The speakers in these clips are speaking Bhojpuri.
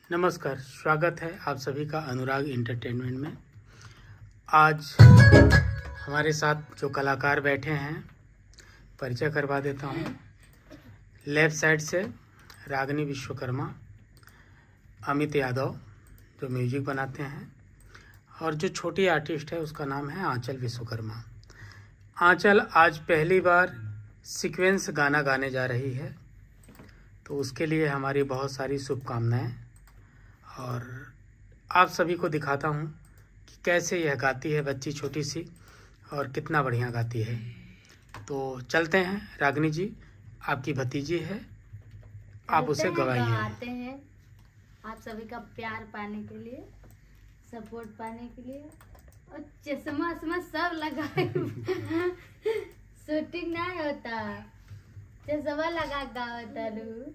नमस्कार स्वागत है आप सभी का अनुराग इंटरटेनमेंट में आज हमारे साथ जो कलाकार बैठे हैं परिचय करवा देता हूँ लेफ्ट साइड से रागनी विश्वकर्मा अमित यादव जो म्यूजिक बनाते हैं और जो छोटी आर्टिस्ट है उसका नाम है आंचल विश्वकर्मा आंचल आज पहली बार सीक्वेंस गाना गाने जा रही है तो उसके लिए हमारी बहुत सारी शुभकामनाएं और आप सभी को दिखाता हूँ कि कैसे यह गाती है बच्ची छोटी सी और कितना बढ़िया गाती है तो चलते हैं रागनी जी आपकी भतीजी है आप उसे चलते हैं, गवाइए आते हैं आप सभी का प्यार पाने के लिए सपोर्ट पाने के लिए और चश्मा वश्मा सब लगाए शूटिंग नहीं होता चश्मा लगा गावता रू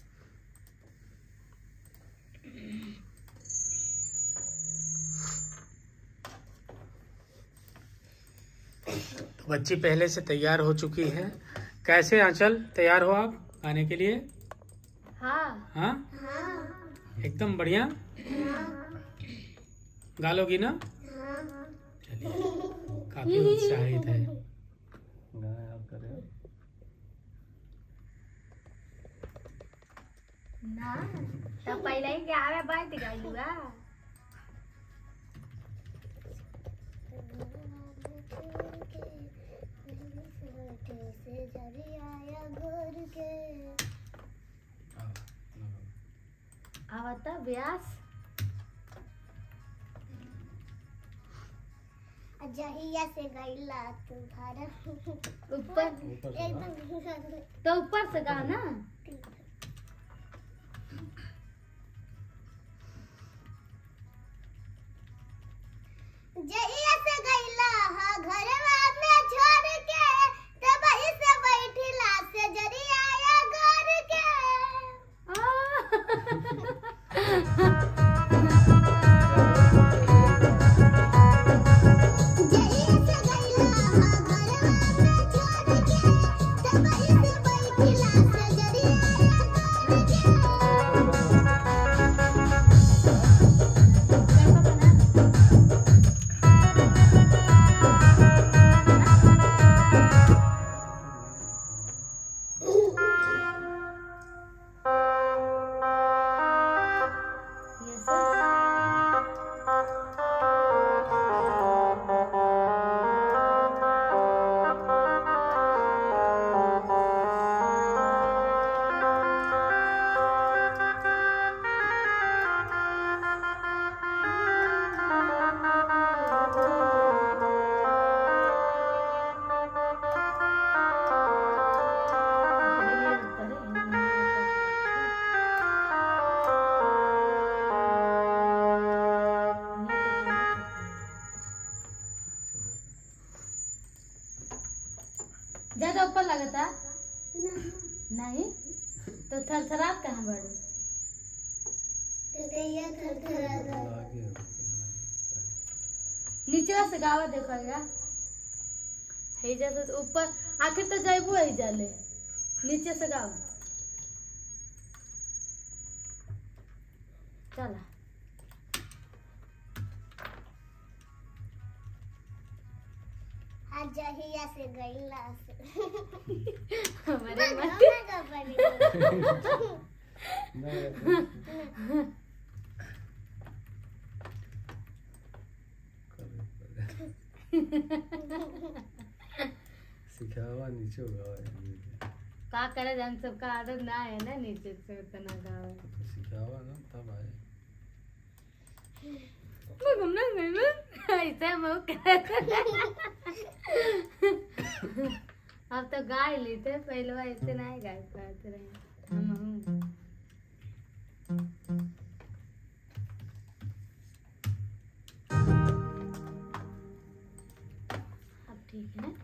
तो बच्ची पहले से तैयार हो चुकी है कैसे आंचल तैयार हो आप गाने के लिए हाँ हाँ एकदम बढ़िया गा लोगी ना चलिए काफी उत्साहित है ना तो पहले ही गावे बैठ गई बा आवता ब्यास जहिया से गईला तुम्हारा ऊपर एकदम तो ऊपर से गा ना जहिया से गईला हा घरवा में छोड़ के तब से बैठिला से जरिया या घर के जहिया से गईला हा घरवा में छोड़ के तब से बैठिला से जरिया या घर के ये सब ज्यादा ऊपर लगता नहीं तो थरथरात कहाँ बढ़ू नीचे से गावा देखोगा है जैसे तो ऊपर आखिर तो जाइबो ही जाले नीचे से गाओ चला जहिया से गईला से हमारे मन गाना गा पड़ी सिखावा नीचे होगा का करे हम सबका आदत ना है ना नीचे से उतना गावे तो सिखावा ना तब आए मैं घूमना नहीं ना ऐसे मुंह कर अब तो गा ही लेते पहले ऐसे नहीं गा पाते रहे हम हूँ अब ठीक है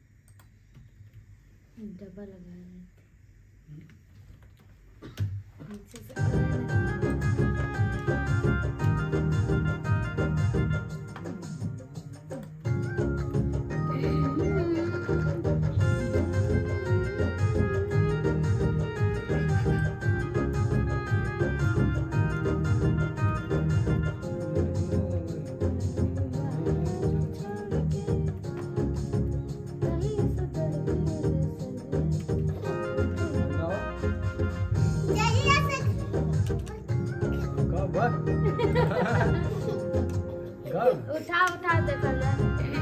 डब्बा लगा है नीचे से जहिया से कब बा? कब? उठा उठा देखल जा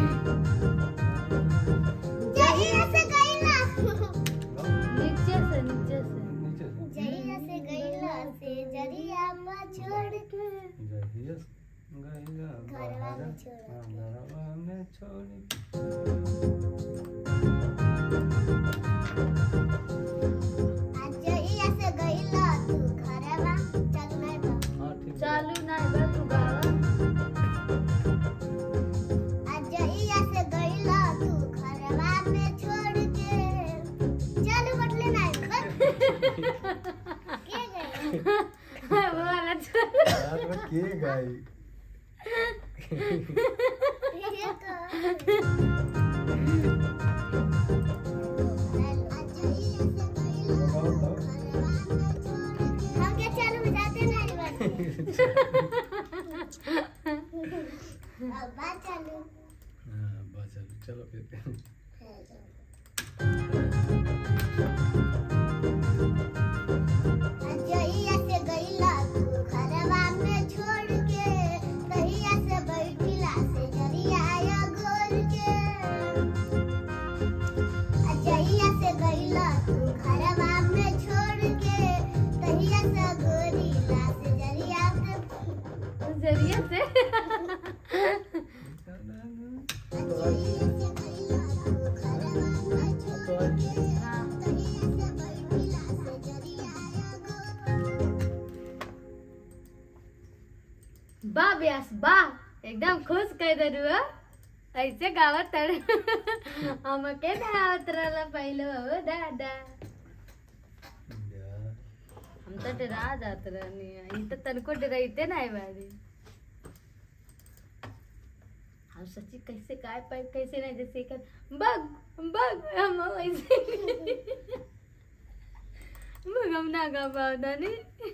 जहिया से गईला नीचे से नीचे से नीचे से। जहिया से गईला से जरिया पर छोड़ के जहियस गइला घरवा में बाहर, छोड़ हाँ, घरवा में छोड़ आज जहिया से गईला तू घरवा चल नहीं बा हाँ, ठीक बा। चालू नहीं बा तू गावा आज जहिया से गईला तू घरवा में छोड़ के चल बटले नहीं बस के गई वो वाला छोड़ रात में के गाई हम क्या चालू में जाते नहीं बस अब बात चालू हाँ, बस चलो चलो फिर जहिया से गईला तू घरवा में छोड़ के तहिया से बैठिला से जरिया आया गोर के जहिया से गईला तू घरवा में छोड़ के तहिया से गोरीला से जरिया के जरिए से जहिया से गईला तू घरवा में छोड़ के हाँ तहिया से बैठिला से जरिया आया गोर बा व्यास बा एकदम खुश कह दे रुआ ऐसे गावत तड़ हम के ना आवत रहला पहले हो दादा हम तो डरा जात रहनी ई तो तनको डराइते ना बारी हम सच्ची कैसे काय पाए कैसे नहीं जैसे कर बग बग हम ऐसे बग हम ना गा पावता नहीं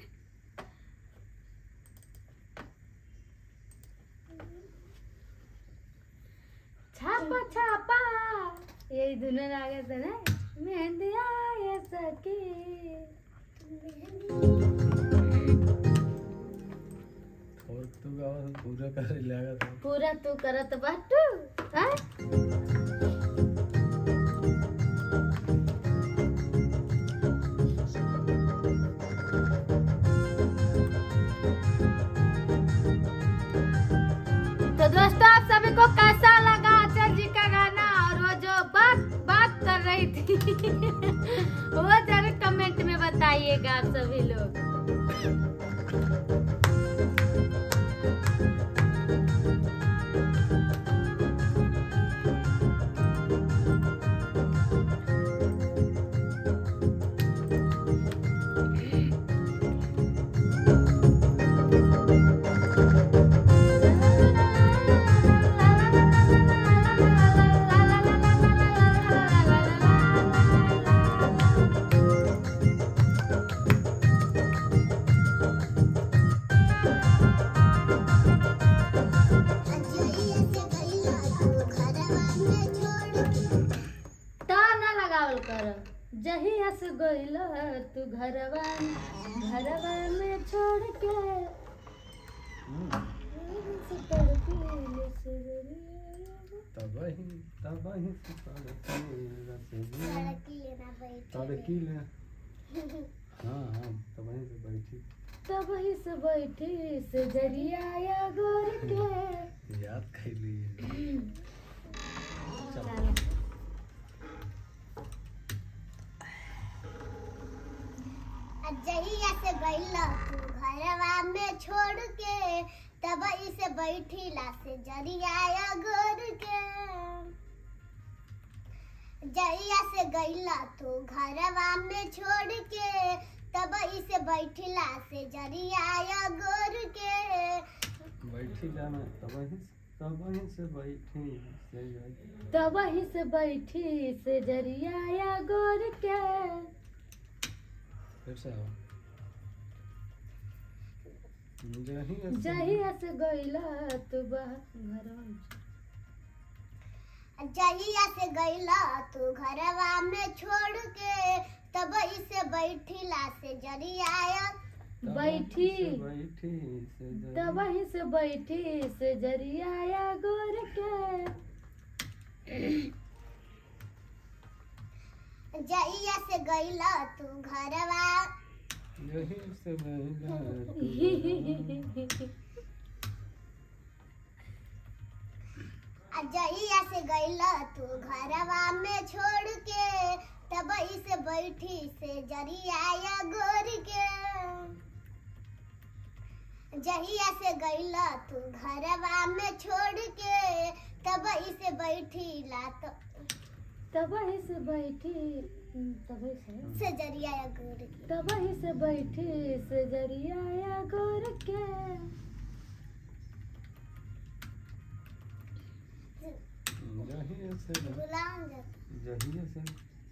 छापा छापा यही धुन लागे था ना मेहंदी आए सके और तू गावा पूरा करे लगा था पूरा तू करत बाटू हाँ? तो दोस्तों आप सभी को कैसा लगा अचल जी का गाना और वो जो बात बात कर रही थी वो जरूर कमेंट में बताइएगा आप सभी लोग जहिया से गईला तू घरवा में छोड़ के ताना लगावल कर जही हस गइल तू घरवा घरवा में छोड़ के तब ही तब ही तड़की लड़की लेना बैठी तड़की ले हाँ हाँ तब ही से बैठी तब ही से बैठी से जरिया गोर के याद कर लिए चलो जहिया से गईला तू घरवा में छोड़ के तब इसे बैठीला से जरिया गोर के जहिया से गईला तू घरवा में छोड़ के तब इसे बैठला से जरिया गोर के बैठी जाना तब वहीं तब वहीं से बैठी से जाई तब वहीं से बैठी से जरिया या गोर के फिर से आओ जही से- जहिया से गईला तू बह घरवा में। जहिया से गईला तू घरवा में छोड़ के तब इसे बैठला से जरिया तब बैठी से बैठी से जाई तब वहीं से बैठी से जरिया या गोर के जहिया से गईला तू घरवा यही से महिला जहिया से गईला तू घरवा में छोड़ के तब इसे बैठी से जरिया गोर के जहिया से गईला तू घरवा में छोड़ के तब इसे बैठी ला तो तब वहीं से बैठी तब वहीं से से जरिया गोर के तब वहीं से बैठी से जरिया या गोर के जही से गुलाम जा जही से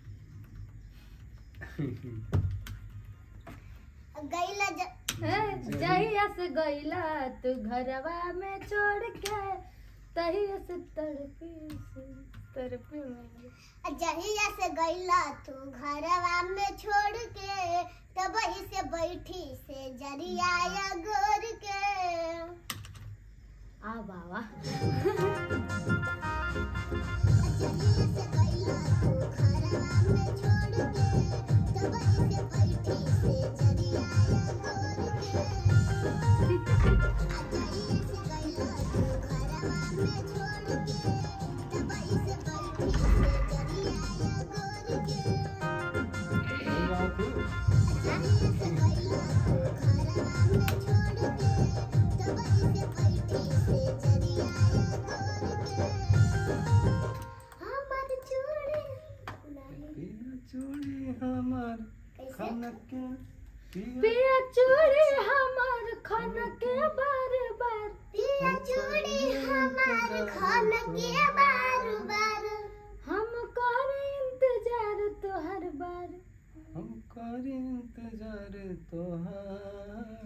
गईला ज... ए, जहिया से गईला तू घरवा में छोड़ के तहिया से तड़पी से तड़पी मैं जहिया से गईला तू घरवा में छोड़ के तब इसे बैठी से जरिया गोर के आ बाबा जहिया से गईला तू घरवा में छोड़ के तब इसे बैठी से जरिया गोर के जहिया से गईला तू घरवा में छोड़ के तब इसे बैठी से जरिया गोर के चूड़ी हमार खनक के पिया पिया चूड़ी हमार खन के बार बार हम कर इंतजार तोहर बार हम कर इंतजार तोहार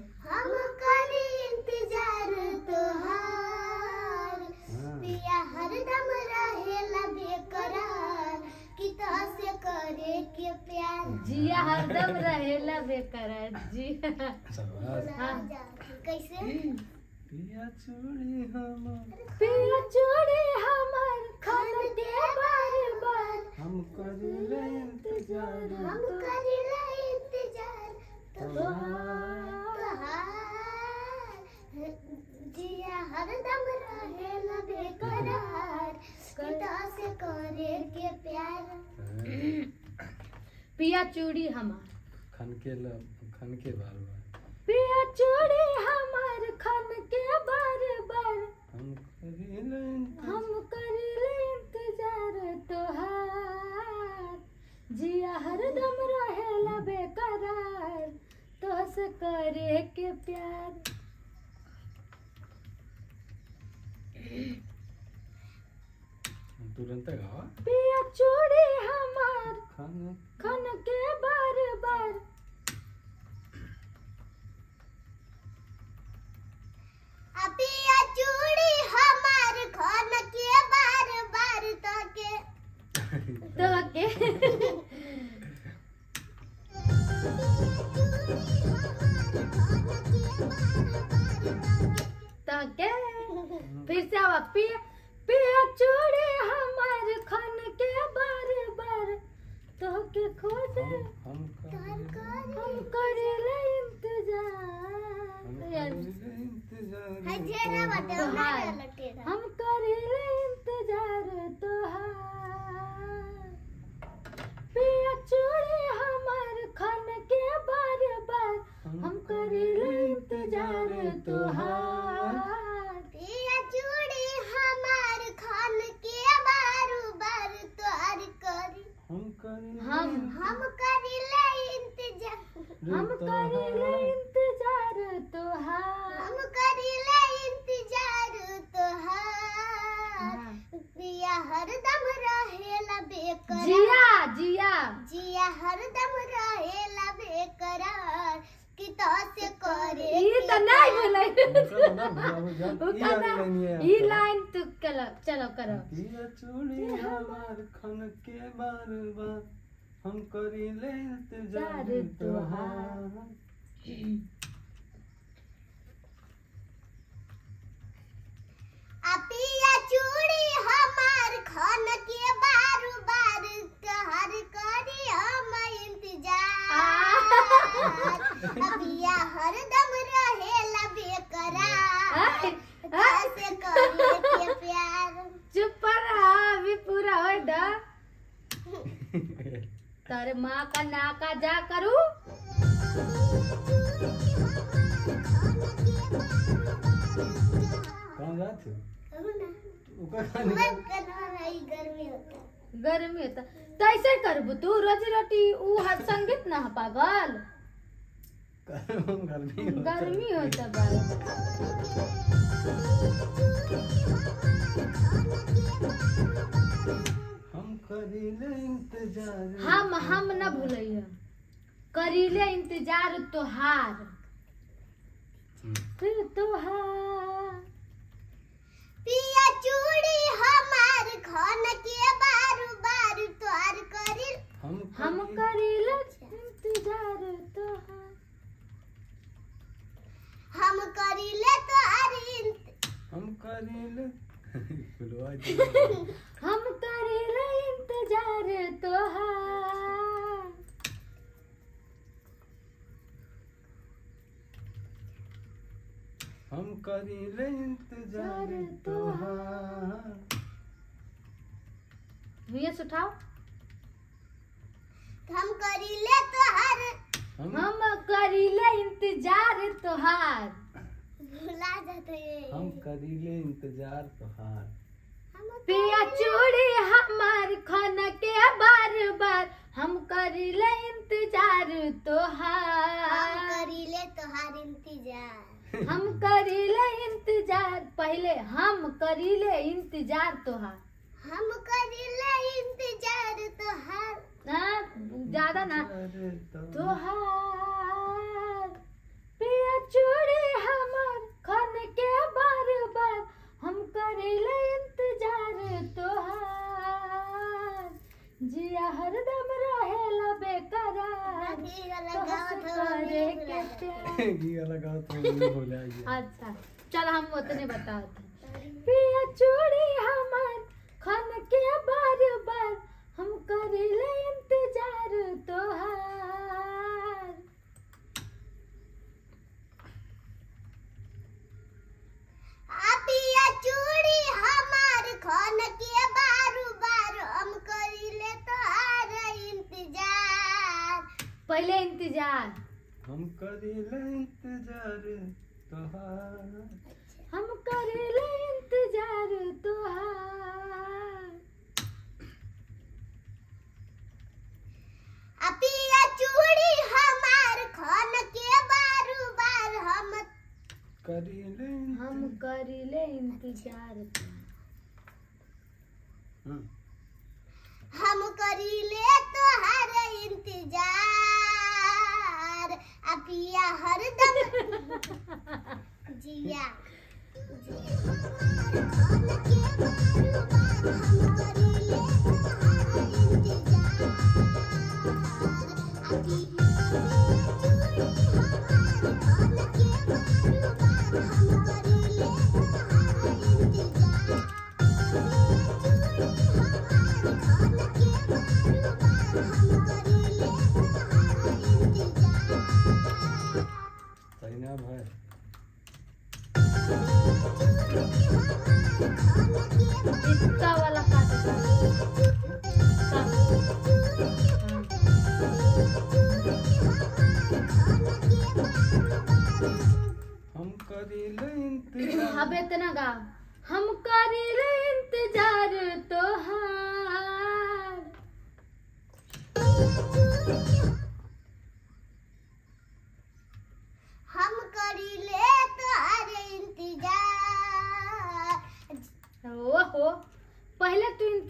हरदम रहेला बेकरार कि से करे के प्यार जिया हरदम रहेला बेकरार जी शाबाश हाँ। कैसे पिया चूड़ी हमार पिया चूड़ी हमार खन के बार बार हम कर इंतजार हम करेला इंतजार तोहार तोहार जिया हरदम रहेला बेकरार किता से करे के प्यार पिया चूड़ी हमार खन के ल खन के बार बार पिया चूड़ी हमार खन के बार बार हम करेला इंतजार हम करिले इंतजार तोहार जिया हरदम रहेला बेकरार तोस करे के प्यार तुरंत गावा पिया चूड़ी हमार खन खन के बार बार अपिया चूड़ी हमार खान के बार बार तके तो के तो के फिर से आवा पिया पिया चूड़ी हमार खन के बार बार तो के खोज हम हम करेला हम करिले हम इंतजार यार, करेला इंतजार हजेरा बटे तोहार। ना लटेरा हम करिले इंतजार तोहार पिया चूड़ी हमार खन के बार बार हम करिले इंतजार तोहार पिया चूड़ी हमार खान के बार बार तोहर करी हम करेला हम हम करिले इंतजार हम तोहार। करीले इंतजार तोहार हम करीले इंतजार तोहार पिया हरदम रहेला बेकरार जिया जिया जिया हरदम रहेला बेकरार कि तो से करे ई त नहीं बोलै उनका ना भुलाओ जान उ ई कहना वाली लाइन ये ई आता है। लाइन तू कल चलो करो पिया चूड़ी हमार खन के बार बार हम करीले इंतजार जार तोहार आ पिया चूड़ी हमार खन के बार बार कहर करी हम इंतजार आ पिया हरदम रहेला बेकरार आय, तो से करे के प्यार चुप पर रहा अभी पूरा हो द तारे माँ का नाका जा करू कहाँ जाते हो उका खाने मन करना रही गर्मी होता गर्मी होता तैसे करबू तू रोजी रोटी ऊ हर संगीत ना ह पागल गर्मी होता है। गर्मी होता बा हम करीले इंतजार हम हम न भूलिए करीले इंतजार तोहार फिर तोहार पिया चूड़ी हमार खन के बार बार तोहार करी हम हम करी- करीले इंतजार तोहार हम करीले तोहार इंत हम करीले खुलवा दे हम करीले इंतजार तोहार हम करीले इंतजार तोहार भैया उठाओ हम करीले तोहार हम हम करीले इंतजार तोहार भुला जाते हम करीले इंतजार तोहार हम पिया चूड़ी हमार खाना के बार बार हम करीले इंतजार हम तोहार करीले तोहार इंतजार हम करीले इंतजार पहले हम करीले इंतजार तोहार हम करीले इंतजार तोहार हाँ, ज्यादा ना अरे तो तोहार पिया चूड़ी हमार खान के बार बार हम करेले इंतजार तोहार जिया हरदम रहेला बेकरार तोहसे करे के प्यार ये लगा तो नहीं बोला ये अच्छा चल हम उतने बताते पिया चूड़ी हमार खान के बार बार हम करेले इंतजार तोहार आ पिया चूड़ी हमार खन के बार बार हम करीले तोहार इंतजार पहले इंतजार हम करीले इंतजार तोहार हम करेले इंतजार तोहार आ पिया चूड़ी हमार खन के बार बार हम करीले हम करेले इंतजार हाँ, हम करीले तोहार इंतजार आ पिया हरदम जिया सही ना भाई इसका वाला काट हम करीले इंतजार अब इतना गा हम करेले इंतजार तोहार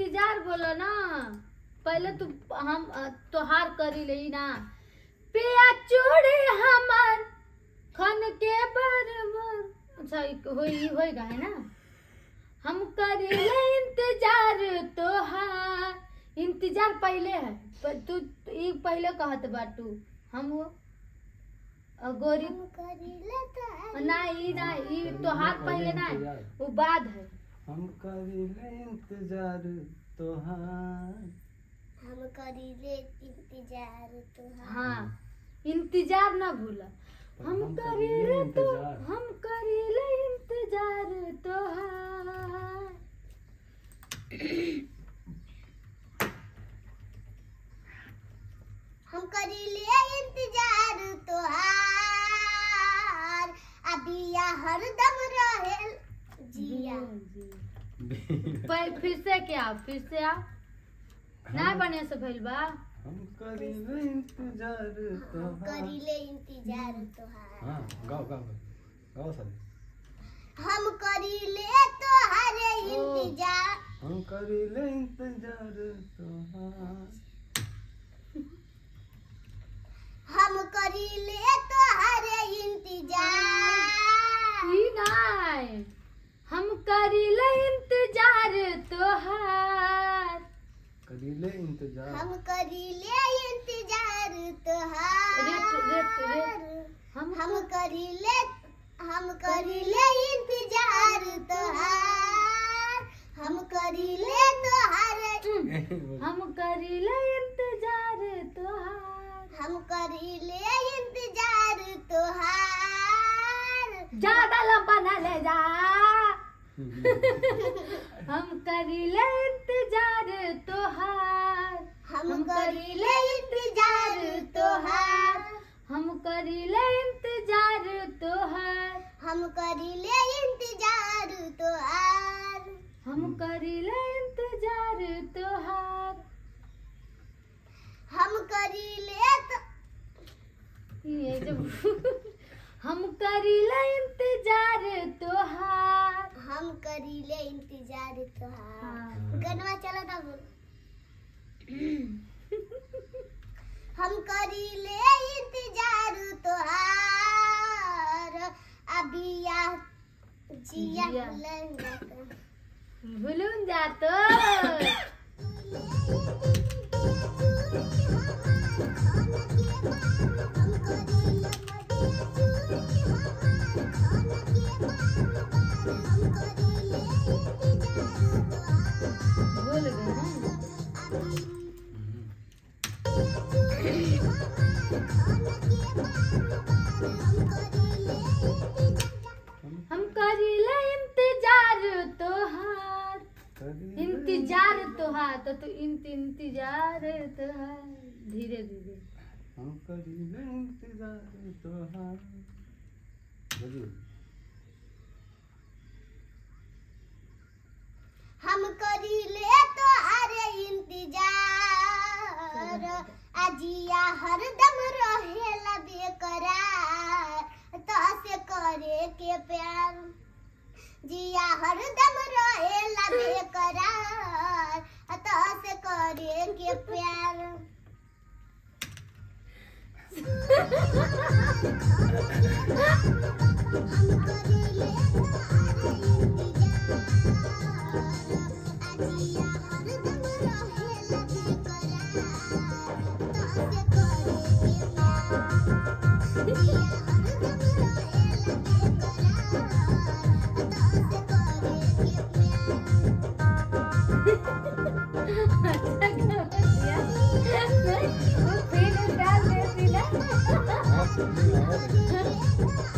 इंतजार बोलो ना पहले तू हम अ, तोहार करी ले ना पिया चूड़ी हमार खन के बरबर अच्छा एक होई होई गा है ना हम करी ले इंतजार तोहार इंतजार पहले है पर तू ई पहले कहत बाटू हम वो अ, गोरी हम करीले तो ना ई ना ई तोहार पहले ना है, वो बाद है हम करीले इंतजार तोहार हम करीले इंतजार तोहार हाँ इंतजार ना भूला हम हम करीले करीले तो इंतजार। हम करीले इंतजार तोहार हम करीले इंतजार तोहार अबिया हरदम रहेल जिया पर फिर से क्या फिर से आ ना बने से भइल बा हम करीले इंतजार हम तोहार करीले इंतजार तोहार हाँ गाओ गाओ गाओ सारे हम करीले तोहार इंतजार हम करीले इंतजार तोहार हम करीले तोहार इंतजार ई नाय हम करीले इंतजार तोहार करीले इंतजार हम करीले इंतजार रेट तोहार रेट रेट हम हम करीले हम करीले इंतजार तोहार हम करीले तोहार हम करीले इंतजार तोहार हम करीले इंतजार तोहार ज्यादा लंबा ना ले जा हम करीले इंतजार तोहार हम करीले इंतजार तोहार हम करीले इंतजार तोहार हम करीले इंतजार तोहार हम करीले इंतजार तोहार हम करीले तो ये जब हम करीले इंतजार तोहार हम करीले इंतजार तोहार हाँ। गनवा चला था बोल हम करीले इंतजार तोहार अबिया जिया जिया। लंगा भूलून जातो भूल गए ना हम करीले इंतजार तोहार करीले इंतजार तोहार तो तू इंत इंतजार तोहार धीरे धीरे हम करीले इंतजार तोहार जल्दी हम करीले तो अरे इंतजार अजिया हरदम रहेला बेकरार तो से करे के प्यार जिया हरदम रहेला बेकरार तो से करे के प्यार हम करीले तो अरे इंतजार अजिया हरदम रहेला बेकरार तो से करे के प्यार जिया हरदम रहेला बेकरार तो से करे के प्यार वो फिर डाल देती ना हाँ, जल्दी आओ।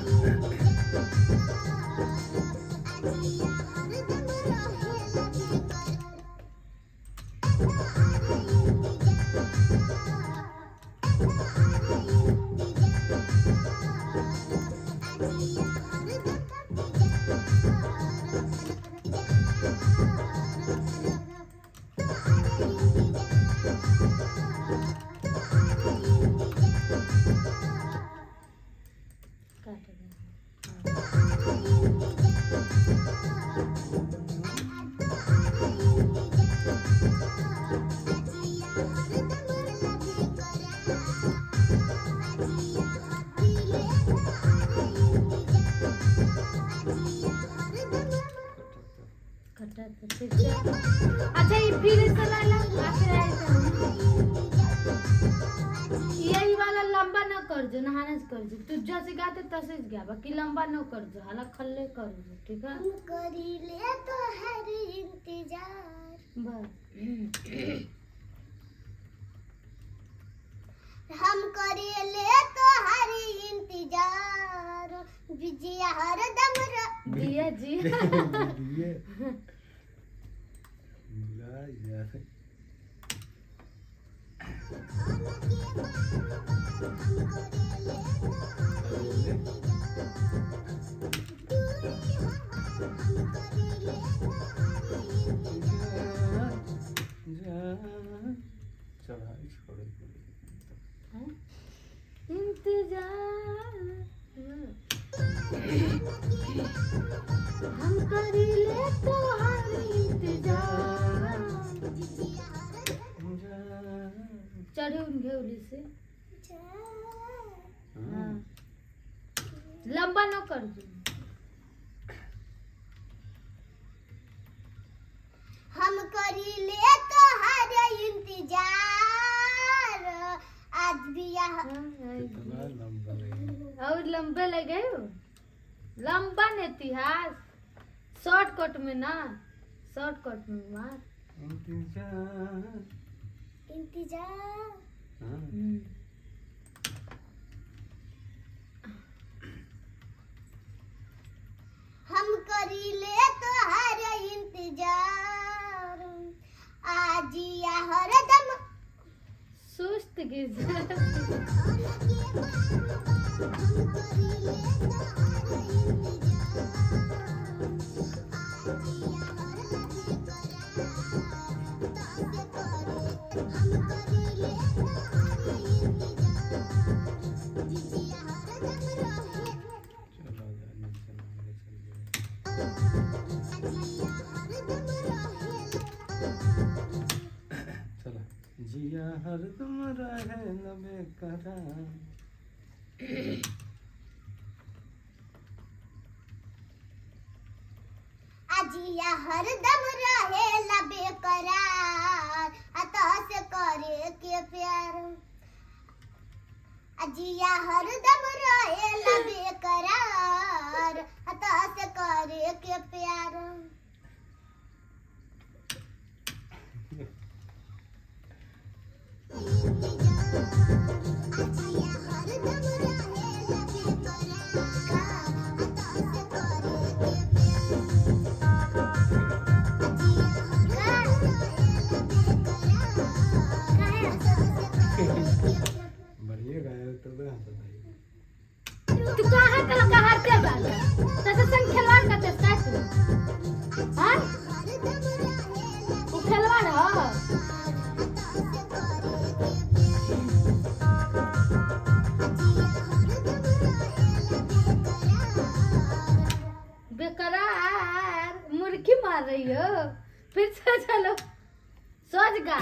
काट दे जो नहाने से कर जो तू जैसे गाते तैसे ही गा बाकी लंबा न कर जो हाला खल्ले कर जो ठीक है हम करीले तो हर इंतजार बस हम करीले तो हर इंतजार बिजिया हरदम र- दिया जी ये ला यार चढ़ाई छोड़ इंतजार हम करीले तो हर इंतजार चढ़े उन घेउली से हाँ। लंबा न कर दो हम करीले तो हर इंतजार आज भी यहाँ कितना लंबा है और लंबे लगे हो लंबा न इतिहास शॉर्टकट में ना शॉर्टकट में मार इंतजार इंतजार हाँ हम करीले तो हर इंतजार आज या हरदम सुस्त गिज चलो जा नीचे नाम चल चला जिया हरदम रहे लबे करार अजिया हरदम रहे लबे करार अतः से करे के प्यार अजिया हरदम रहे लबे करार अतः से करे के प्यार अजिया हरदम रहे लबे करार अतः से करे के बढ़िया गाया तो मैं हंसता ही तू कहाँ कल कहाँ ते बाल तसे संग खिलवाड़ करते का तू हाँ तू खिलवाड़ हो बेकरार मुर्गी मार रही हो फिर से चलो सोच गा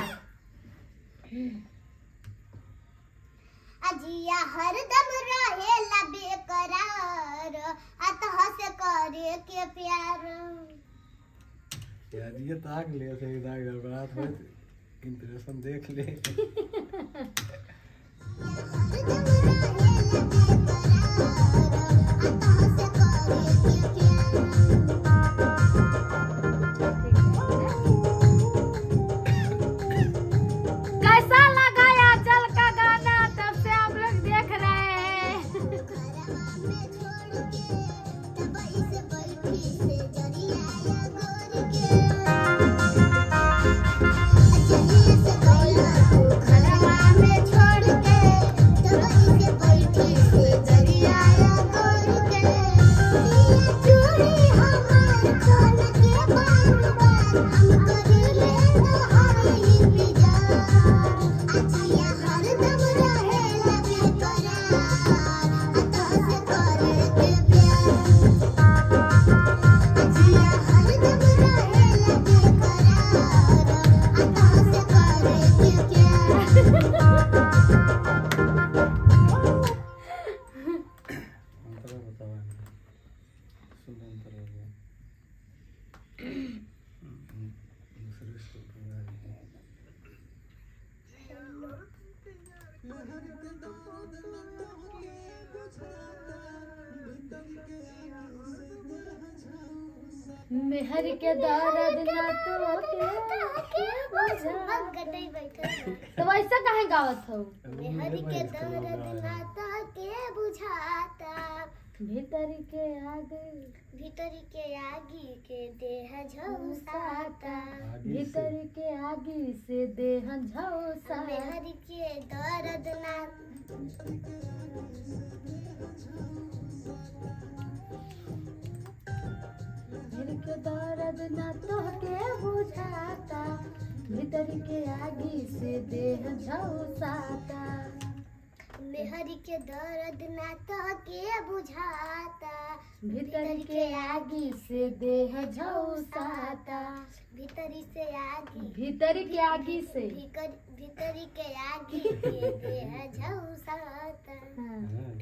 अजिया हरदम रहे लबे करार अतः से करे के प्यार यार ये ताक ले से इधर गड़बड़ा थोड़े इंप्रेशन देख ले कैसा लगा आंचल का गाना तब से आप लोग देख रहे हैं छोड़ के मेहर के दर्द ना तो के बुझा गटई बैठल तो वैसा काहे गावत हो मेहर के दर्द नाता के बुझाता भीतर के आग भीतरी के आगी के देह झुसाता भीतर के आगी से देह झौसा मेहर के दर्द ना मेहर के दर्द ना तो के बुझाता भीतर के आगी से देह झौसाता मेहर के दर्द नाता के बुझाता भीतर के आगी से देह झौसाता भीतरी से आगी भीतर के आगी से भीतर भीतरी के आगी के देह झुसाता हाँ।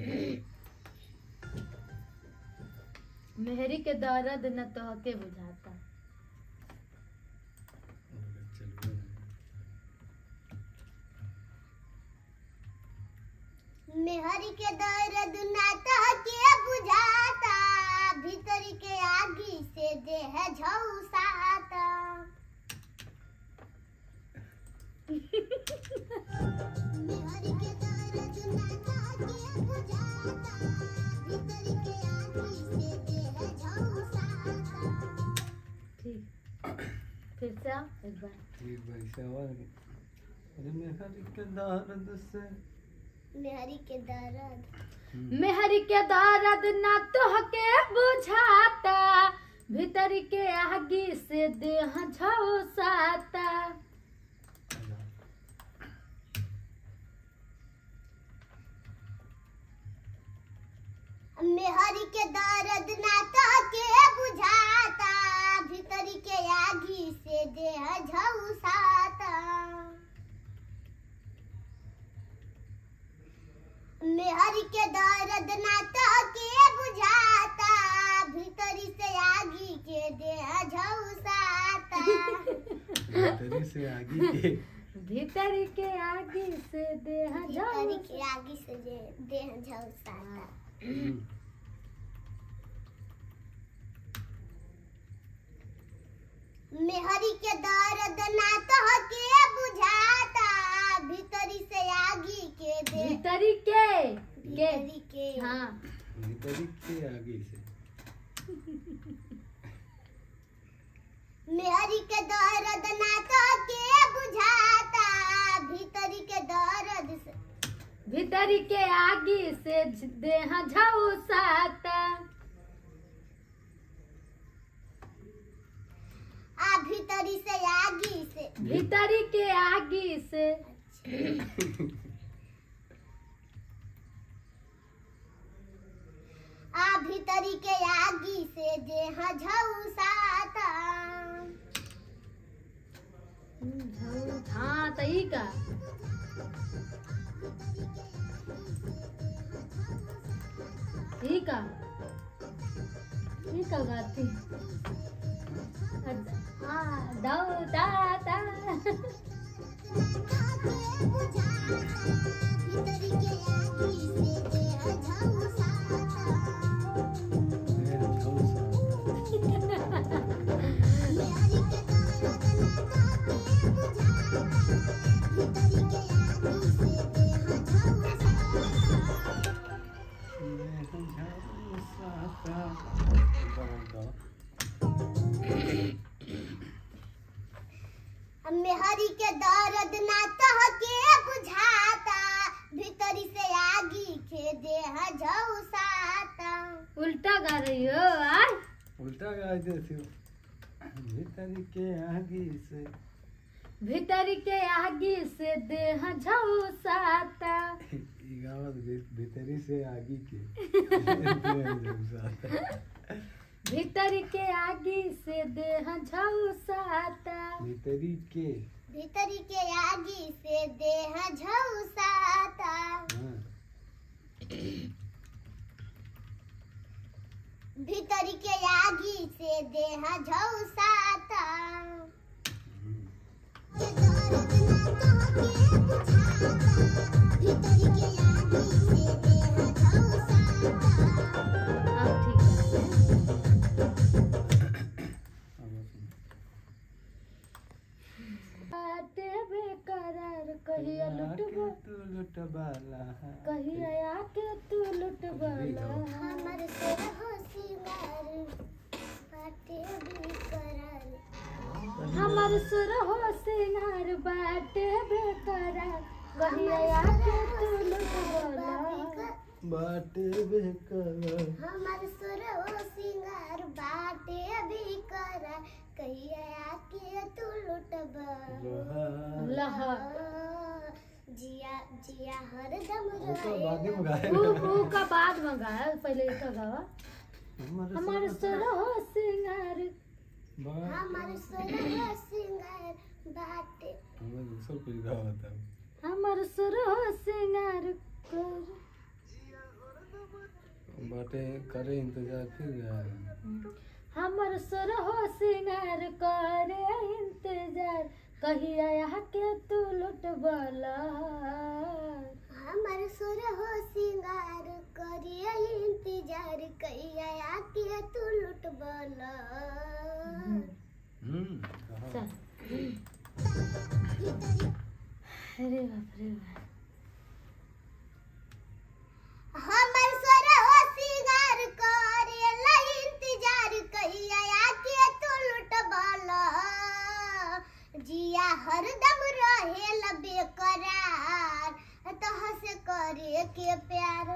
मेहरी के दर्द न तो के बुझाता मेहरी के दर्द नाता के बुझाता भीतरी के आगी से देह झुसाता मेहरी के दर्द नाता के बुझाता भीतरी के आगी से देह झुसाता ठीक फिर से आओ एक बार एक बार से आवाज अरे मेहर के दर्द से मेहरी के दर्द मेहरी के दर्द न तो के बुझाता भीतर के आगी से देह झौसाता मेहरी के दर्द नाता के बुझाता भीतरी के आगी से देह झुसाता मेहरी के दर्द नाता के बुझाता भीतरी से आगी के देह झुसाता भीतरी से आगे के भीतर के आगी से देह भीतरी झौसा के आगी से जे- देह झुसाता मेहरी के दर्द नाता के बुझाता भीतरी से आगी के देह भीतरी के के भीतरी के हाँ भीतरी के आगे से मेहरी के दर्द नाता के बुझाता भीतरी के दर्द से भीतरी के आगी से देह झौसाता आ भीतरी से आगी से भीतरी के आगी से आ भीतरी के आगी से देह झुसाता हाँ तो ई का ई का ई का गाती हाँ दाऊ ता ता भीतरी के आगी से देह झुसाता मेहर झौसा मेहरी के दर्द नाता के बुझाता भीतरी के आगी से देह झुसाता मेहरी के दर्द नाता के बुझाता भीतरी से आगी के देह झुसाता उल्टा गा रही हो आज उल्टा गा देती हो भीतरी के आगे से भीतरी के आगी से देह झौसाता ई गावत भी- भीतरी से आगे के झुसाता। भीतरी के आगी से देह झौसाता भीतरी के भीतरी के आगी से देह झुसाता हाँ भीतरी के आगी से देह झुसाता हम्म। भीतरी के आगी से देह झुसाता अब ठीक है वाला है कहिया के तू लुटबला हमर सोर हो सिंगार बाटे भी करल हमर सुर हो सिंगार बाटे बेकरार कहिया के तू लुटबला बाटे बेकर हमर सोर हो सिंगार बाटे भी करल कहिया के तू लुटब लहा जिया जिया हरदम ओकर बादे में गाए ऊ ऊ का बाद में गाया पहले इसका गावा हमारे हमर सुर हो सिंगार बात हमर सोर हो सिंगार बाटे हमें दूसरा कुछ गावा था हमर सुर हो सिंगार कर बाटे करे इंतजार फिर गाए हमर सुर हो सिंगार करे इंतजार कहिया के तू लुटबला हमर सुर हो सिंगार करिए इंतजार कहिया के तू लुटबल हम्म कहा चल अरे बाप रे बाप हमर सुर हो सिंगार करिए इंतजार कहिया के तू लुटबल जिया हरदम रहे लबे करार तह से करे के प्यार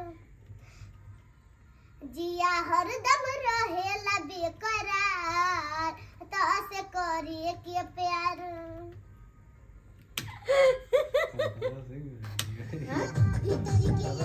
जिया हरदम रहे लबे करार तह से करे के प्यार कहा सही है।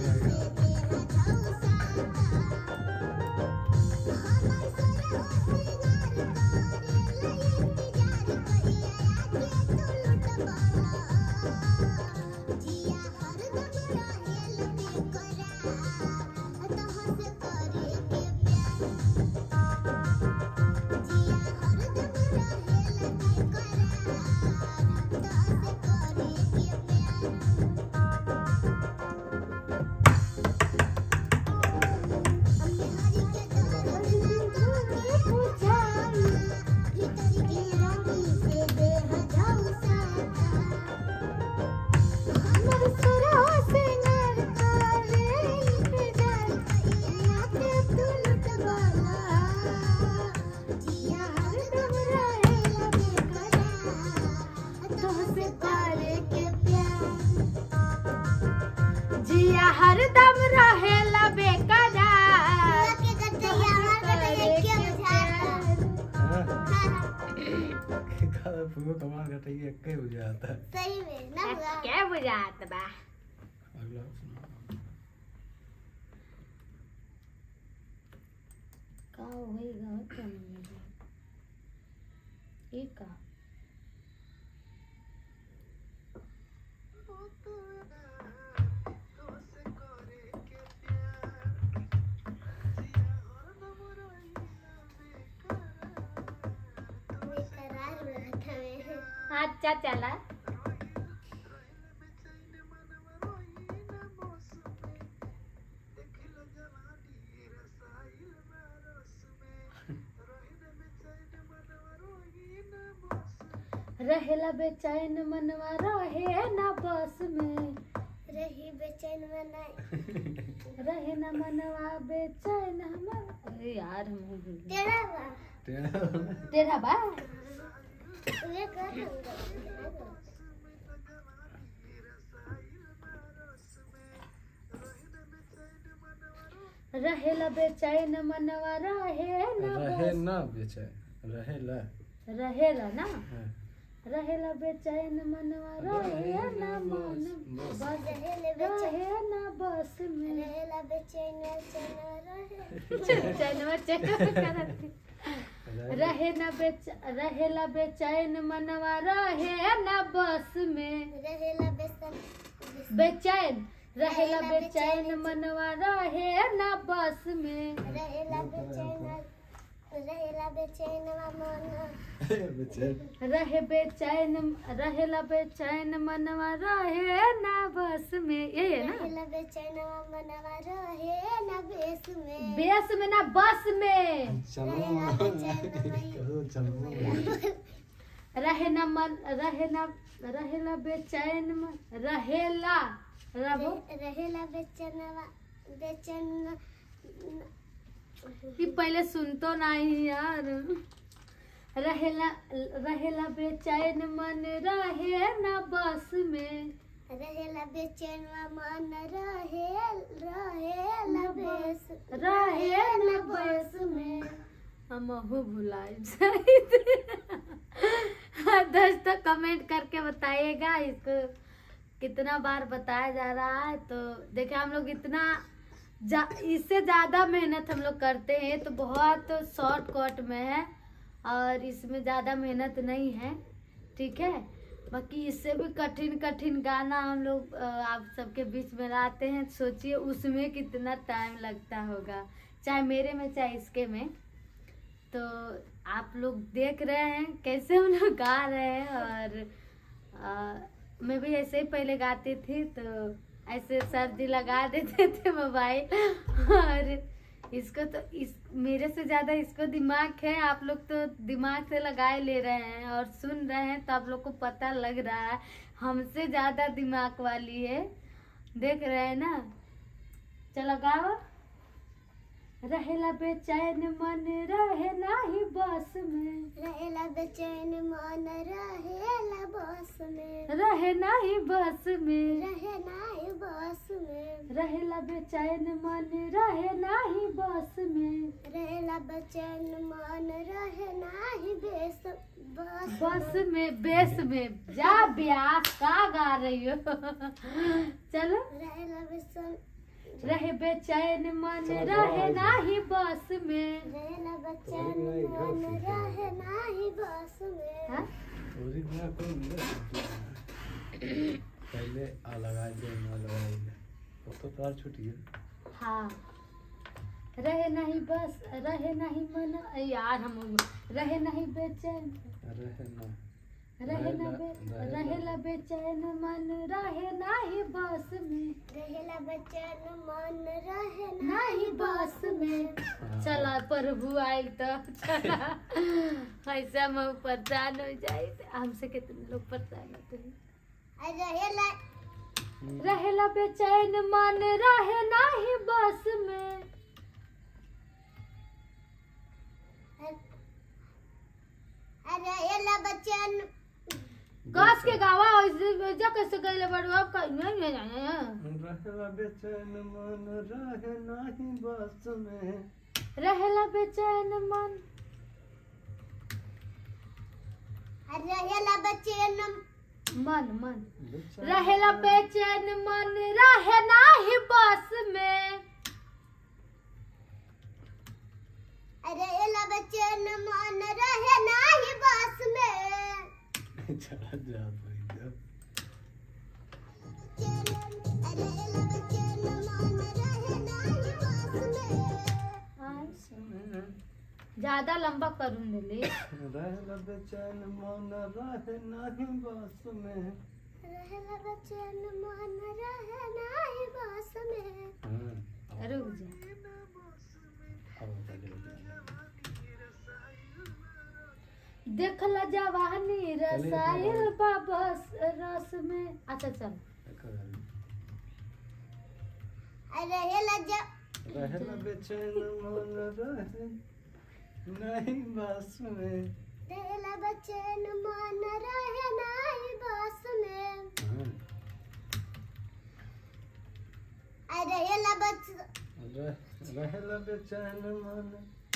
जिया हरदम रहेला बेकरार कहा फूलो कमाल घटाइए एक ही हो जाता है सही में ना हुआ क्या बुझात बा अगला सुना का होएगा क्या नहीं ये का बेकरार रहत हवे अच्छा चला रहेला बेचैन मनवा रहे ना बस में रही बेचैन बनाई रहे ना मनवा बेचैन हमर अरे यार हम हो गए तेरा बा टेढ़ा तेरा बा वे कर हम रहेला बेचैन मनवा रहे ना रहे बस ना बेचे रहे ला रहेला ना हाँ। रहेला बेचैन मनवा रहे ना मन बस। बस रहेले बेचैन रहे ना बस में रहेला बेचैन चैन रहे चैनवा चैनवा करत रहे ना बेच रहेला बेचैन मनवा रहे ना बस में रहेला बेसन बेचैन रहेला बेचैन मनवा रहे ना बस में रहेला बेचैन रहेला बेचैन मन बेचे रहे बेचैन रहेला बेचैन मनवा रहे ना बस में ये है ना रहेला बेचैन मनवा रहे ना बेस में बेस में ना बस में चलो रहेला बेचैन चलो चलो रहे न मन रहे न रहेला बेचैन मन रहेला रबो रहेला बेचनवा बेचन कि पहले सुनतो नहीं यार रहेला रहेला बेचैन मन रहे न बस में रहेला बेचनवा मन रहे रहेला बेस रहे न बस में हम भुलाए दोस्तों कमेंट करके बताइएगा इसको कितना बार बताया जा रहा है तो देखिए हम लोग इतना जा, इससे ज़्यादा मेहनत हम लोग करते हैं तो बहुत शॉर्टकट में है और इसमें ज़्यादा मेहनत नहीं है ठीक है बाकी इससे भी कठिन कठिन गाना हम लोग अ, आप सबके बीच में लाते हैं सोचिए उसमें कितना टाइम लगता होगा चाहे मेरे में चाहे इसके में तो आप लोग देख रहे हैं कैसे हम लोग गा रहे हैं और अ, मैं भी ऐसे ही पहले गाती थी तो ऐसे सर्दी लगा देते थे मोबाइल और इसको तो इस मेरे से ज़्यादा इसको दिमाग है आप लोग तो दिमाग से लगाए ले रहे हैं और सुन रहे हैं तो आप लोग को पता लग रहा है हमसे ज़्यादा दिमाग वाली है देख रहे हैं ना चलो गाओ रहेला बेचैन मन रहे नाही बस में रहेला बेचैन मन रहेला बस में रहे नाही बस में रहे नाही बस में रहेला बेचैन मन रहे नाही बस में रहेला बेचैन मन रहे नाही बेस बस बस में बेस में जा ब्यास का गा रही हो चलो रहेला बेचैन रहे बेचैन मन रहे नाही बस में रहेला बेचैन मन रहे नाही बस में हाँ? ओरिजिनल को पहले आ लगा दे ना लगाई तो तो तार छूट गया हाँ रहे नहीं बस रहे नहीं मन यार हम रहे नहीं बेचैन अरे है ना रहे न बे रहेला- रहेला बेचैन मन रहे नाही बस में रहेला बेचैन मन रहे नाही बस में चला प्रभु आयल तो चला ऐसा हम परेशान हो जाए हमसे कितने लोग परेशान होते हैं रहेला रहेला बेचैन मन रहे नाही बस में रहेला बेचैन कस के गावा ऐसे जा कैसे गइले बड़ू अब का रहेला बेचैन मन रहे नाही बस में रहेला बेचैन मन रहेला बेचैन मन मन बेचैन रहेला बेचैन मन रहे नाही बस में रहेला बेचैन मन रहे नाही बस में चला जा भाई रहेला बेचैन मन रहे नाही बस में ज्यादा लंबा करून दिली रहेला बेचैन मन रहे नाही बस में रहेला बेचैन मन रहे नाही बस में हाँ रुक जा अब पहले देखला जवानी रसायल बाबस रस में अच्छा चल रहेला ज रहेला बेचैन मन रहे नहीं बस में रहेला बेचैन मन रहे नाही बस में हाँ रहेला बच रह- रहेला बेचैन मन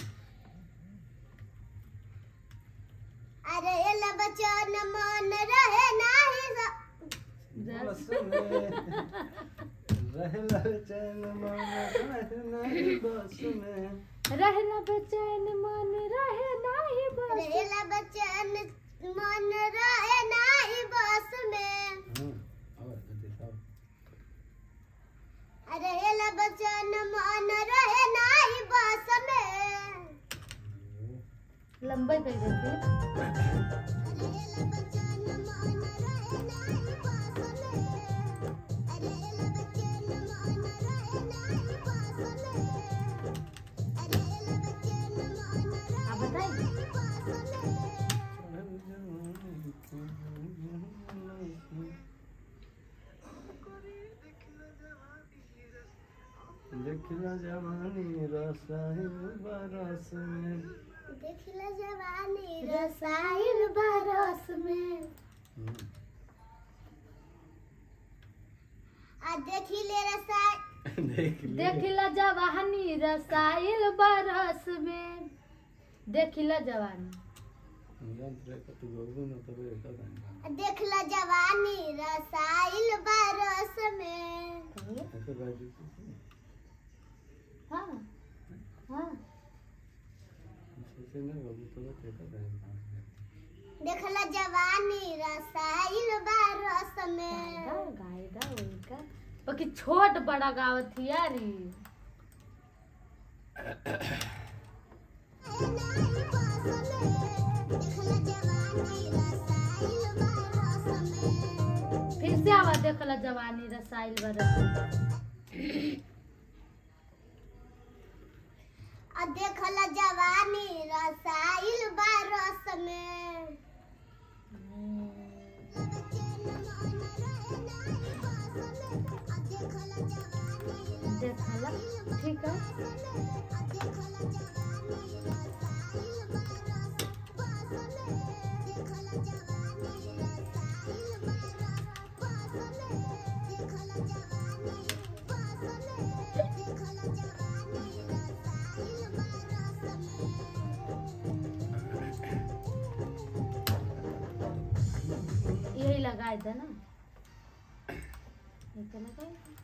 रहेला बेचैन मन रहे नाही स- बस में रहेला बेचैन मन रहे नहीं बस में रहना बेचैन मन रहे नाही बस रहेला बेचैन मन रहे नाही बस में हाँ और देखो रहेला बेचैन मन रहे नाही बस में लंबा कर देती रहेला बेचैन मन रहे नाही बस में रहेला बेचैन मन रहे नाही बस में रहेला बेचैन मन रहे आप बताइए नाही बस में देखला जवानी रसायन बरस में देखला जवानी रसायन बरस में आ देखिले रसायन देख ले देखिला जवानी रसाइल बरस में देखिला जवानी यंत्र का तू गोगु न तबे का गाना देखला जवानी रसायन बरस में ऐसे बाजी हाँ हाँ सोचे ना गोगु तो ते का गाना देखला जवानी रसायन बरस में गाएगा गाएगा उनका बाकी छोट बड़ा गावत थी यार ई। देखला जवानी रसायन बरस में फिर से आवा देखला जवानी रसाइल बरस में। आ देखला जवानी रसायन बरस में देखला ठीक है यही लगाए थे ना ये तो लगाए थे।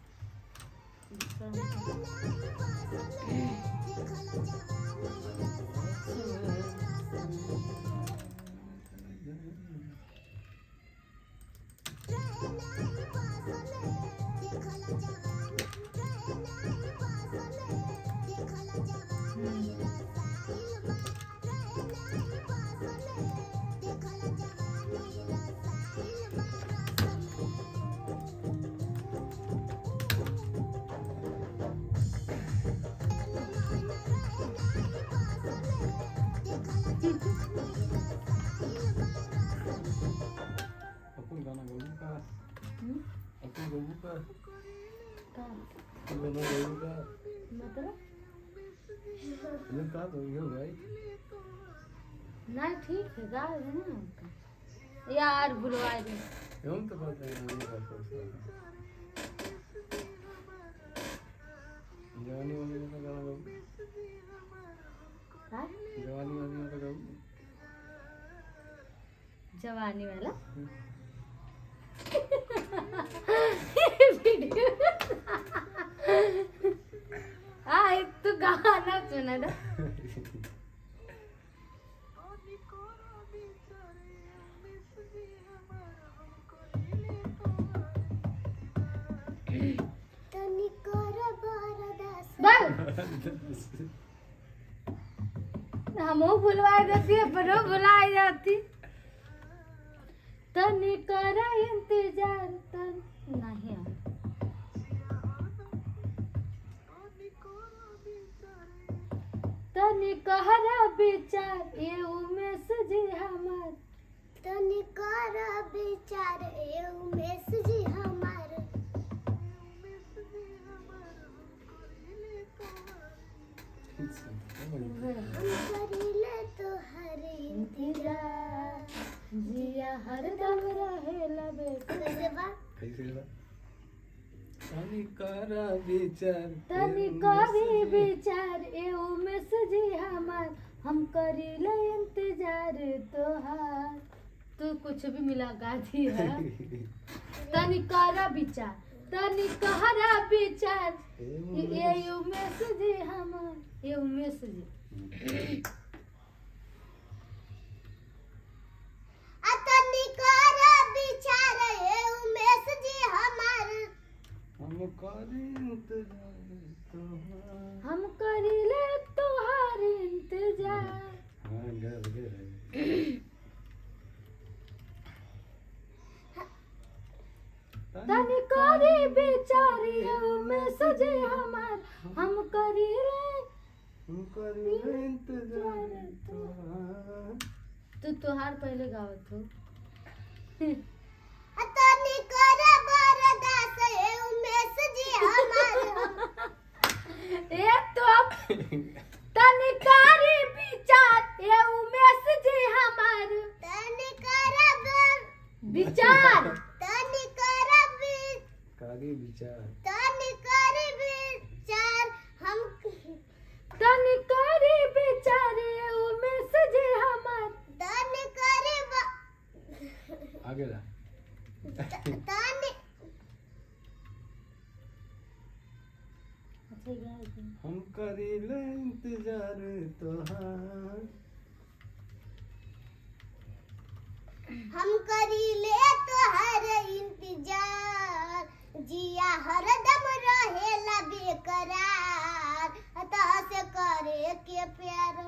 दूसरा अपन गाना गोगु का हम्म, अपन गोगु का का अपन गाना गोगु का मतलब ये का तो ये भाई नहीं ठीक है गा है ना उनका यार भुलवाए दे हम तो बात है नहीं बात कर जवानी वाली का गाना गोगु हाँ? जवानी वाली का गोगु जवानी वाला हाँ एक तो गाना सुना ना बस हमो भुलवाई देती है पर भुलाई जाती तनी करा इंतजार तन नहीं आ तनी कहरा विचार ये उमेश जी हमार तनी कर विचार ए उमेश जी हमार हम करीले तोहर इंतजार जिया हरदम रहे लबे कैसे बा कैसे बा तनी करा विचार तनी करी विचार ए उमेश जी हमार हम करी ले इंतजार तोहार तू कुछ भी मिला गा दी है तनी करा विचार तनी कहरा विचार ये उमेश जी हमार ये उमेश जी आ तनी कर विचार ए उमेश जी हमार हम करे इंतजार तोहार हम करी ले तोहार इंतजार हाँ गा गे तनी करी विचार ये उमेश जी हमार हम करी ले हम करे इंतजार तोहार तू तोहार पहले गावत हो आ तनी कर बरदास ए उमेश जी हमार तनिकारी विचार ये उमेश जी हमार तनी करब विचार तनी करब कारी विचार तनी करब विचार हम तनिकारी विचार ये उमेश जी हमार तनी करब आगे ला तनी हम करीले इंतजार तोहार हम करीले तोहर इंतजार जिया हरदम रहेला बेकरार अतः से करे के प्यार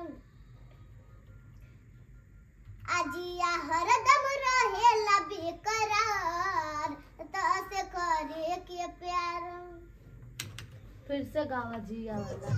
आजिया हरदम रहेला बेकरार अतः से करे के प्यार फिर से गावा जी वाला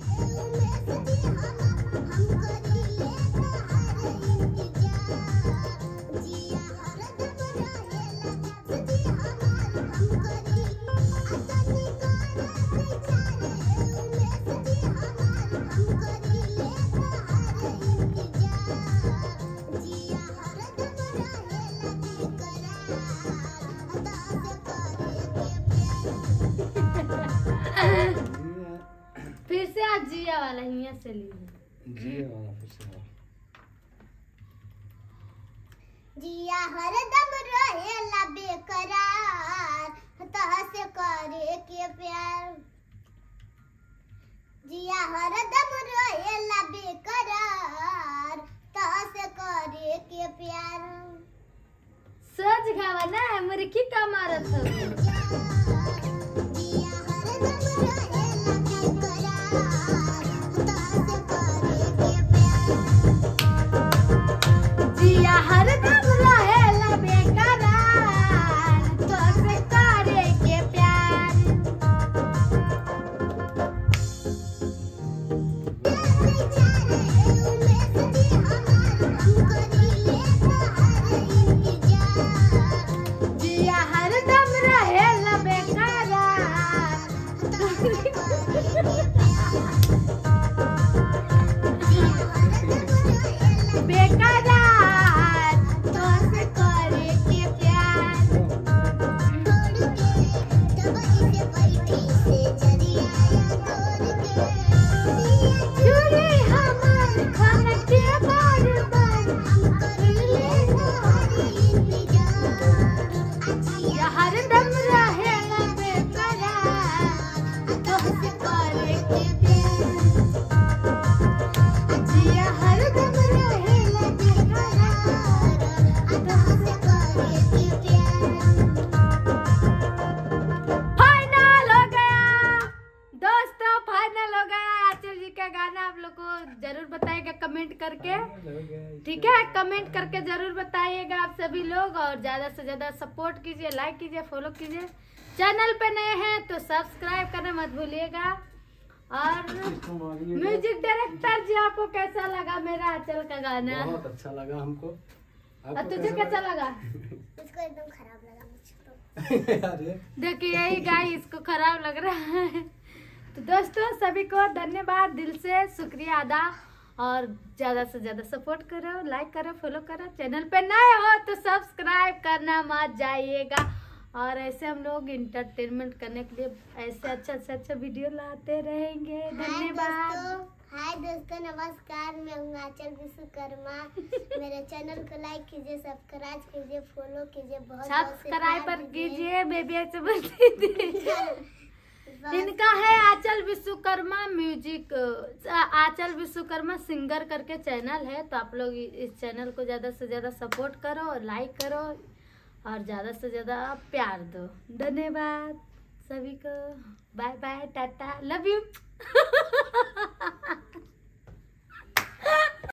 हम करीले तोहर इंतजार जिया हरदम रहेला जी हमार हम करी अतनी कार विचार उमेश जी हमार हम करीले तोहर इंतजार जिया हरदम रहेला बेकरार अदा से करे के प्यार फिर से आज जिया वाला हिया से ली जी वाला फिर से बोल। जिया हरदम रहेला बेकरार तह से करे के प्यार जिया हरदम रहेला बेकरार तह से करे के प्यार सज गावा ना मुर्खी का मारत हो जिया हरदम रहेला बेकरार तह से करे के प्यार जिया हरदम रहेला बेकरार तो से करे के प्यार जिया हरदम रहेला बेकरार बेकरार तो से करे के प्यार चूड़ी हमार खान के बार बार जिया हरदम रहेला बेकरार तो से करे के प्यार जिया हरदम रहेला फाइनल हो गया दोस्तों फाइनल हो गया आचल जी का गाना आप लोग को जरूर बताइएगा कमेंट करके ठीक है कमेंट करके जरूर बताइएगा आप सभी लोग और ज्यादा से ज्यादा सपोर्ट कीजिए लाइक कीजिए फॉलो कीजिए चैनल पे नए हैं तो सब्सक्राइब करना मत भूलिएगा और म्यूजिक डायरेक्टर जी आपको कैसा लगा मेरा आंचल का गाना बहुत अच्छा लगा हमको और आपको तुझे कैसा लगा मुझको एकदम खराब लगा मुझको लगा अरे देखिए यही गाय इसको खराब लग रहा है तो दोस्तों सभी को धन्यवाद दिल से शुक्रिया अदा और ज्यादा से ज्यादा सपोर्ट करो लाइक करो फॉलो करो चैनल पे नए हो तो सब्सक्राइब करना मत जाइएगा और ऐसे हम लोग इंटरटेनमेंट करने के लिए ऐसे अच्छा से अच्छा वीडियो लाते रहेंगे हाय धन्यवाद दोस्तों हाय दोस्तों नमस्कार मैं हूँ आंचल विश्वकर्मा मेरे चैनल को लाइक कीजिए सब्सक्राइब कीजिए फॉलो कीजिए बहुत बहुत से सब्सक्राइब प्यार कीजिए बेबी ऐसे बोलती थी बहुत- इनका है आंचल विश्वकर्मा म्यूजिक अ, आंचल विश्वकर्मा सिंगर करके चैनल है तो आप लोग इ- इस चैनल को ज्यादा से ज्यादा सपोर्ट करो और लाइक करो और ज्यादा से ज्यादा प्यार दो धन्यवाद सभी को bye bye tata love you